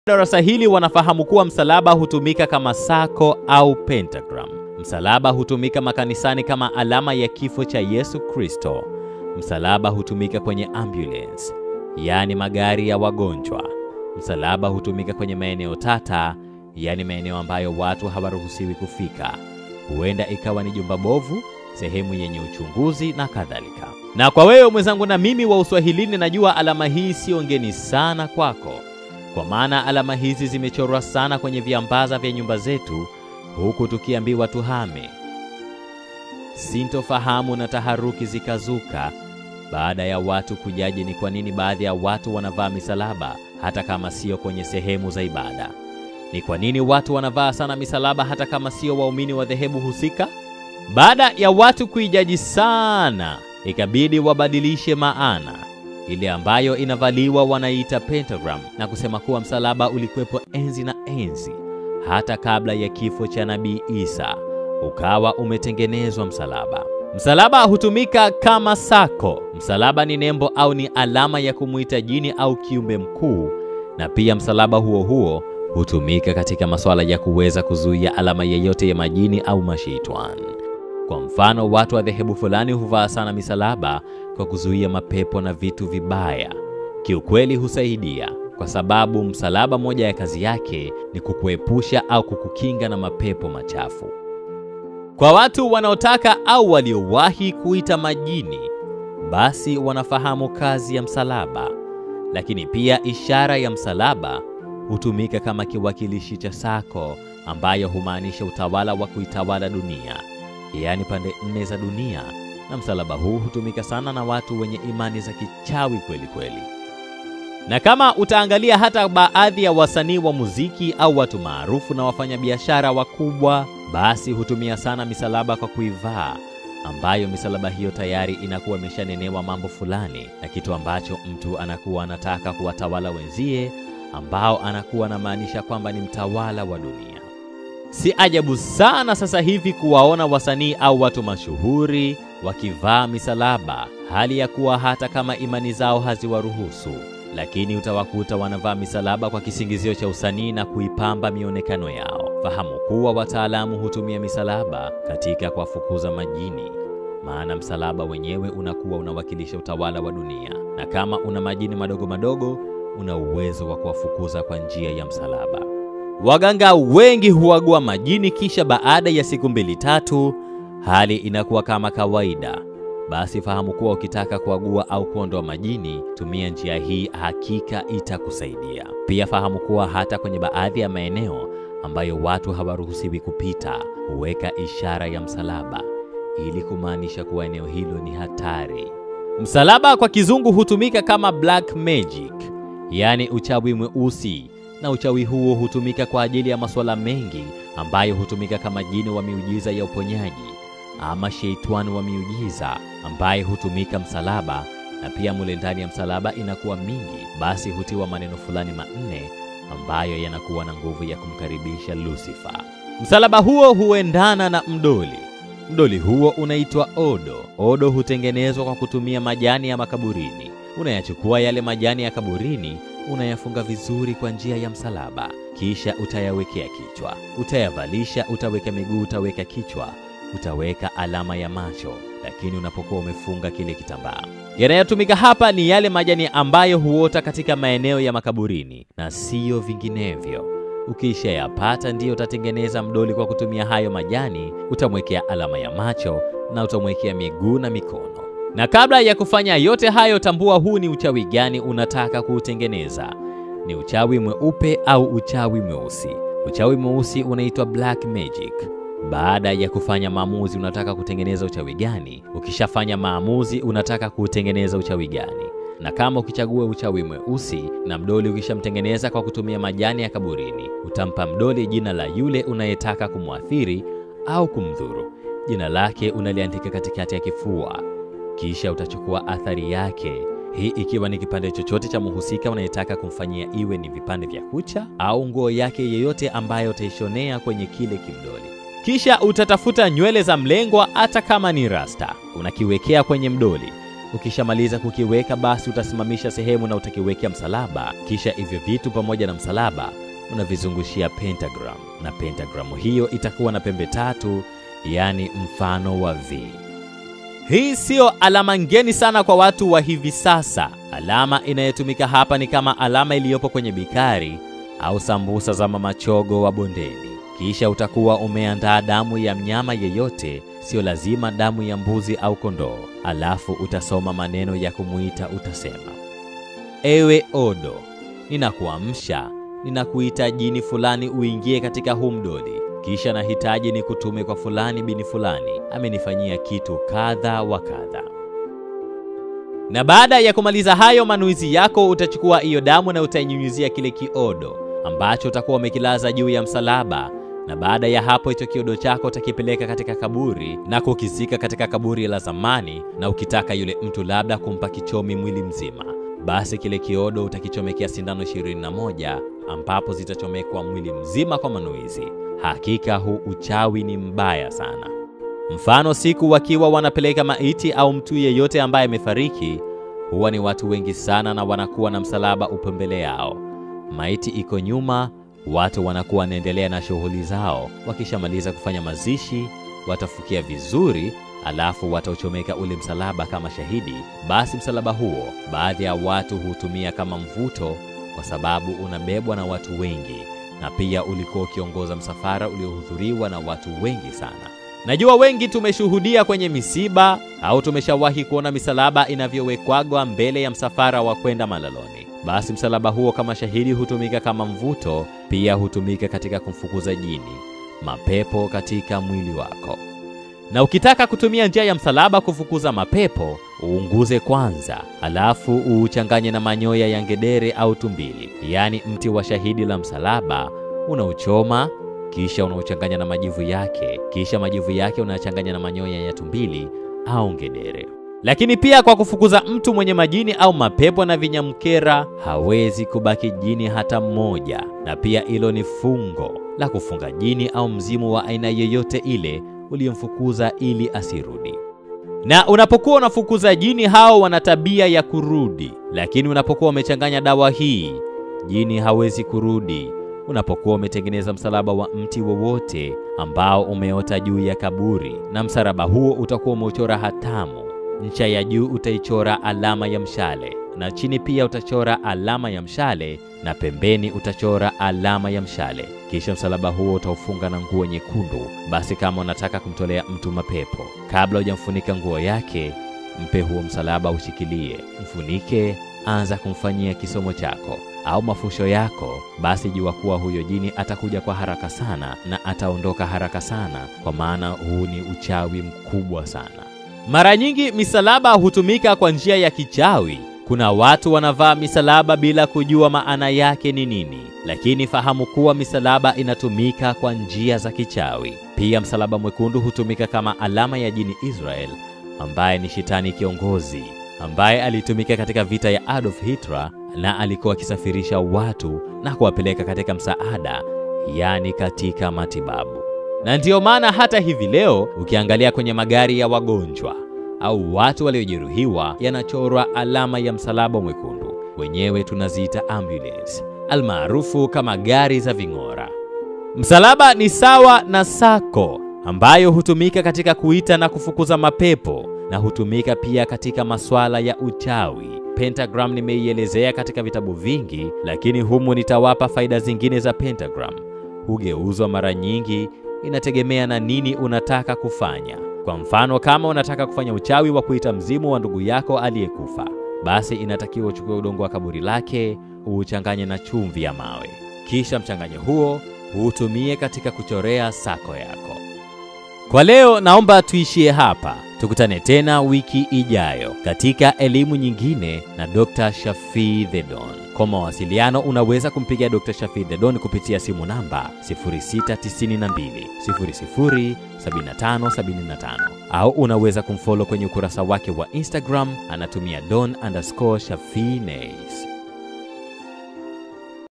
darasa hili wanafahamu kuwa msalaba hutumika kama sako au pentagram. Msalaba hutumika makanisani kama alama ya kifo cha Yesu Kristo. Msalaba hutumika kwenye ambulance, yaani magari ya wagonjwa. Msalaba hutumika kwenye maeneo tata, yaani maeneo ambayo watu hawaruhusiwi kufika. Huenda ikawa ni jumba bovu, sehemu yenye uchunguzi na kadhalika. Na kwa wewe mwenzangu na mimi wa Uswahilini, najua alama hii sio ngeni sana kwako, kwa maana alama hizi zimechorwa sana kwenye viambaza vya nyumba zetu, huku tukiambiwa tuhame. Sintofahamu na taharuki zikazuka baada ya watu kujaji ni kwa nini baadhi ya watu wanavaa misalaba hata kama sio kwenye sehemu za ibada. Ni kwa nini watu wanavaa sana misalaba hata kama sio waumini wa dhehebu husika? Baada ya watu kuijaji sana, ikabidi wabadilishe maana. Ile ambayo inavaliwa wanaita pentagram na kusema kuwa msalaba ulikuwepo enzi na enzi, hata kabla ya kifo cha Nabii Isa ukawa umetengenezwa msalaba. Msalaba hutumika kama sako. Msalaba ni nembo au ni alama ya kumwita jini au kiumbe mkuu, na pia msalaba huo huo hutumika katika masuala ya kuweza kuzuia alama yeyote ya majini au masheitani. Kwa mfano, watu wa dhehebu fulani huvaa sana misalaba kwa kuzuia mapepo na vitu vibaya. Kiukweli husaidia, kwa sababu msalaba moja ya kazi yake ni kukuepusha au kukukinga na mapepo machafu. Kwa watu wanaotaka au waliowahi kuita majini, basi wanafahamu kazi ya msalaba. Lakini pia ishara ya msalaba hutumika kama kiwakilishi cha sako, ambayo humaanisha utawala wa kuitawala dunia, yaani pande nne za dunia. Na msalaba huu hutumika sana na watu wenye imani za kichawi kweli kweli. Na kama utaangalia hata baadhi ya wasanii wa muziki au watu maarufu na wafanyabiashara wakubwa, basi hutumia sana misalaba kwa kuivaa, ambayo misalaba hiyo tayari inakuwa imeshanenewa mambo fulani na kitu ambacho mtu anakuwa anataka kuwatawala wenzie, ambao anakuwa anamaanisha kwamba ni mtawala wa dunia. Si ajabu sana sasa hivi kuwaona wasanii au watu mashuhuri wakivaa misalaba, hali ya kuwa hata kama imani zao haziwaruhusu lakini utawakuta wanavaa misalaba kwa kisingizio cha usanii na kuipamba mionekano yao. Fahamu kuwa wataalamu hutumia misalaba katika kuwafukuza majini, maana msalaba wenyewe unakuwa unawakilisha utawala wa dunia, na kama una majini madogo madogo, una uwezo wa kuwafukuza kwa njia ya msalaba. Waganga wengi huagua majini, kisha baada ya siku mbili tatu, hali inakuwa kama kawaida. Basi fahamu kuwa ukitaka kuagua au kuondoa majini, tumia njia hii, hakika itakusaidia. Pia fahamu kuwa hata kwenye baadhi ya maeneo ambayo watu hawaruhusiwi kupita, huweka ishara ya msalaba ili kumaanisha kuwa eneo hilo ni hatari. Msalaba kwa kizungu hutumika kama black magic, yaani uchawi mweusi, na uchawi huo hutumika kwa ajili ya masuala mengi ambayo hutumika kama jini wa miujiza ya uponyaji ama sheitani wa miujiza ambaye hutumika msalaba, na pia mule ndani ya msalaba inakuwa mingi, basi hutiwa maneno fulani manne ambayo yanakuwa na nguvu ya kumkaribisha Lucifer. Msalaba huo huendana na mdoli. Mdoli huo unaitwa odo. Odo hutengenezwa kwa kutumia majani ya makaburini. Unayachukua yale majani ya kaburini, unayafunga vizuri kwa njia ya msalaba, kisha utayawekea kichwa, utayavalisha, utaweka miguu, utaweka kichwa utaweka alama ya macho, lakini unapokuwa umefunga kile kitambaa. Yanayotumika hapa ni yale majani ambayo huota katika maeneo ya makaburini na siyo vinginevyo. Ukishayapata ndiyo utatengeneza mdoli kwa kutumia hayo majani. Utamwekea alama ya macho na utamwekea miguu na mikono. Na kabla ya kufanya yote hayo, tambua huu ni uchawi gani unataka kuutengeneza. Ni uchawi mweupe au uchawi mweusi. Uchawi mweusi unaitwa black magic. Baada ya kufanya maamuzi, unataka kutengeneza uchawi gani? Ukishafanya maamuzi, unataka kutengeneza uchawi gani? Na kama ukichagua uchawi mweusi na mdoli ukishamtengeneza kwa kutumia majani ya kaburini, utampa mdoli jina la yule unayetaka kumwathiri au kumdhuru. Jina lake unaliandika katikati ya kifua, kisha utachukua athari yake, hii ikiwa ni kipande chochote cha mhusika unayetaka kumfanyia, iwe ni vipande vya kucha au nguo yake yeyote ambayo utaishonea kwenye kile kimdoli. Kisha utatafuta nywele za mlengwa, hata kama ni rasta, unakiwekea kwenye mdoli. Ukishamaliza kukiweka, basi utasimamisha sehemu na utakiwekea msalaba, kisha hivyo vitu pamoja na msalaba unavizungushia pentagram, na pentagramu hiyo itakuwa na pembe tatu, yaani mfano wa V. Hii siyo alama ngeni sana kwa watu wa hivi sasa. Alama inayotumika hapa ni kama alama iliyopo kwenye bikari au sambusa za mama chogo wa bondeni. Kisha utakuwa umeandaa damu ya mnyama yeyote, sio lazima damu ya mbuzi au kondoo. Alafu utasoma maneno ya kumuita, utasema: ewe Odo, ninakuamsha, ninakuita jini fulani uingie katika huu mdodi kisha nahitaji ni kutume kwa fulani bini fulani, amenifanyia kitu kadha wa kadha. Na baada ya kumaliza hayo manuizi yako, utachukua hiyo damu na utainyunyizia kile kiodo ambacho utakuwa umekilaza juu ya msalaba, na baada ya hapo hicho kiodo chako utakipeleka katika kaburi na kukizika katika kaburi la zamani, na ukitaka yule mtu labda kumpa kichomi mwili mzima, basi kile kiodo utakichomekea sindano 21 ambapo zitachomekwa mwili mzima kwa manuizi. Hakika huu uchawi ni mbaya sana. Mfano, siku wakiwa wanapeleka maiti au mtu yeyote ambaye amefariki, huwa ni watu wengi sana na wanakuwa na msalaba upo mbele yao, maiti iko nyuma, watu wanakuwa wanaendelea na shughuli zao. Wakishamaliza kufanya mazishi, watafukia vizuri, alafu watauchomeka ule msalaba kama shahidi. Basi msalaba huo baadhi ya watu hutumia kama mvuto, kwa sababu unabebwa na watu wengi na pia ulikuwa ukiongoza msafara uliohudhuriwa na watu wengi sana. Najua wengi tumeshuhudia kwenye misiba au tumeshawahi kuona misalaba inavyowekwagwa mbele ya msafara wa kwenda malaloni. Basi msalaba huo kama shahidi hutumika kama mvuto, pia hutumika katika kumfukuza jini, mapepo katika mwili wako. Na ukitaka kutumia njia ya msalaba kufukuza mapepo, uunguze kwanza, alafu uuchanganye na manyoya ya ngedere au tumbili, yaani mti wa shahidi la msalaba. Unauchoma kisha unauchanganya na majivu yake, kisha majivu yake unachanganya na manyoya ya tumbili au ngedere. Lakini pia kwa kufukuza mtu mwenye majini au mapepo na vinyamkera, hawezi kubaki jini hata mmoja. Na pia hilo ni fungo la kufunga jini au mzimu wa aina yoyote ile uliyomfukuza ili asirudi. Na unapokuwa unafukuza jini, hao wana tabia ya kurudi, lakini unapokuwa umechanganya dawa hii, jini hawezi kurudi. Unapokuwa umetengeneza msalaba wa mti wowote ambao umeota juu ya kaburi, na msalaba huo utakuwa umeuchora hatamu, ncha ya juu utaichora alama ya mshale, na chini pia utachora alama ya mshale, na pembeni utachora alama ya mshale. Kisha msalaba huo utaufunga na nguo nyekundu. Basi kama unataka kumtolea mtu mapepo, kabla hujamfunika nguo yake, mpe huo msalaba, ushikilie, mfunike, anza kumfanyia kisomo chako au mafusho yako, basi jua kuwa huyo jini atakuja kwa haraka sana na ataondoka haraka sana, kwa maana huu ni uchawi mkubwa sana. Mara nyingi misalaba hutumika kwa njia ya kichawi. Kuna watu wanavaa misalaba bila kujua maana yake ni nini, lakini fahamu kuwa misalaba inatumika kwa njia za kichawi. Pia msalaba mwekundu hutumika kama alama ya jini Israel, ambaye ni shetani kiongozi, ambaye alitumika katika vita ya Adolf Hitler na alikuwa akisafirisha watu na kuwapeleka katika msaada, yaani katika matibabu. Na ndiyo maana hata hivi leo ukiangalia kwenye magari ya wagonjwa au watu waliojeruhiwa yanachorwa alama ya msalaba mwekundu, wenyewe tunaziita ambulance, almaarufu kama gari za ving'ora. Msalaba ni sawa na sako ambayo hutumika katika kuita na kufukuza mapepo na hutumika pia katika masuala ya uchawi. Pentagram nimeielezea katika vitabu vingi, lakini humu nitawapa faida zingine za pentagram. Hugeuzwa mara nyingi, inategemea na nini unataka kufanya. Kwa mfano, kama unataka kufanya uchawi wa kuita mzimu wa ndugu yako aliyekufa, basi inatakiwa uchukue udongo wa kaburi lake uuchanganye na chumvi ya mawe, kisha mchanganyo huo uutumie katika kuchorea sako yako. Kwa leo naomba tuishie hapa. Tukutane tena wiki ijayo katika elimu nyingine na Dr. Shafii The Don. Kwa mawasiliano unaweza kumpigia Dr. Shafii The Don kupitia simu namba 0692 00 7575 au unaweza kumfollow kwenye ukurasa wake wa Instagram anatumia don underscore shafii nays.